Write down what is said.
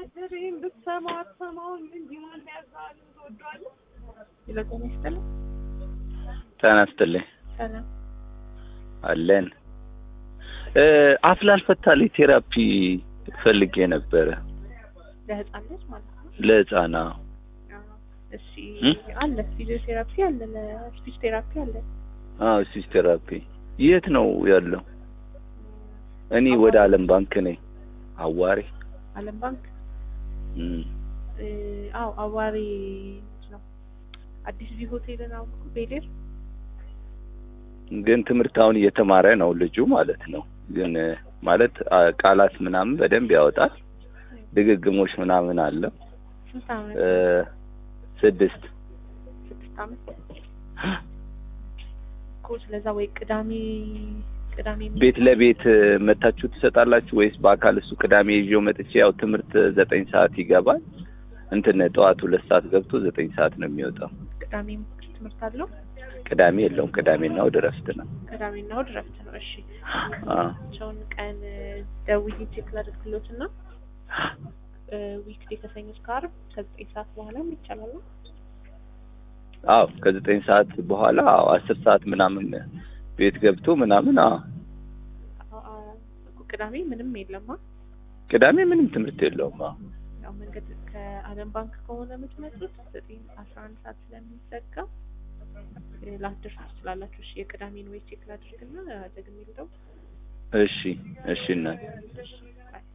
አደሬን ብትሰማው አትሰማውም እንጂ ማን ያዛል ትወዷለህ? ይለቆም ይስጥልኝ። ጤና ይስጥልኝ ሰላም አለን እ አፍላል ፈታሌ ቴራፒ ፈልጌ ነበረ ለህፃን ልጅ ማለት ነው። ለህፃና አዎ። እሺ እም? አለ ፊዚዮቴራፒ አለ፣ ለስፒች ቴራፒ አለ። አዎ ስፒች ቴራፒ የት ነው ያለው? እኔ ወደ አለም ባንክ ነኝ አዋሪ አለም ባንክ እም። እ፣ አዎ አዋሪ ነው። አዲስ ቪ ሆቴልን አውቁ ቤሌር ግን ትምህርት አሁን እየተማረ ነው ልጁ ማለት ነው። ግን እ፣ ማለት አ፣ ቃላት ምናምን በደንብ ያወጣል። ድግግሞች ምናምን አለ ስንት አመት? እ፣ ስድስት ስድስት አመት እኮ ስለዛ ወይ ቅዳሜ ቅዳሜ ቤት ለቤት እ፣ መታችሁ ትሰጣላችሁ ወይስ በአካል እሱ ቅዳሜ ይዤው መጥቼ ያው ትምህርት ዘጠኝ ሰዓት ይገባል እንትን ጠዋት ሁለት ሰዓት ገብቶ ዘጠኝ ሰዓት ነው የሚወጣው። ቅዳሜ ትምህርት አለው። ቅዳሜ የለውም። ቅዳሜና እሑድ እረፍት ነው። ቅዳሜና እሑድ እረፍት ነው። እሺ አ ቸውን ቀን ደውዬ ቼክ ላድርግሎት እና ዊክዴ ከሰኞ እስከ ዓርብ ከዘጠኝ ሰዓት በኋላም ይቻላል። አዎ ከዘጠኝ ሰዓት በኋላ አዎ አስር ሰዓት ምናምን ቤት ገብቶ ምናምን አዎ አ- አ- እኮ ቅዳሜ ምንም የለማ። ቅዳሜ ምንም ትምህርት የለውም። አዎ ያው መንገድ ከአለም ባንክ ከሆነ የምትመጡት ዘጠኝ አስራ አንድ ሰዓት ስለሚዘጋ እ፣ ላትደርሱ ትችላላችሁ። እሺ የቅዳሜን ወይ ቼክ ላድርግና ደግሜ ልደው እሺ እሺ እናት እሺ ባይ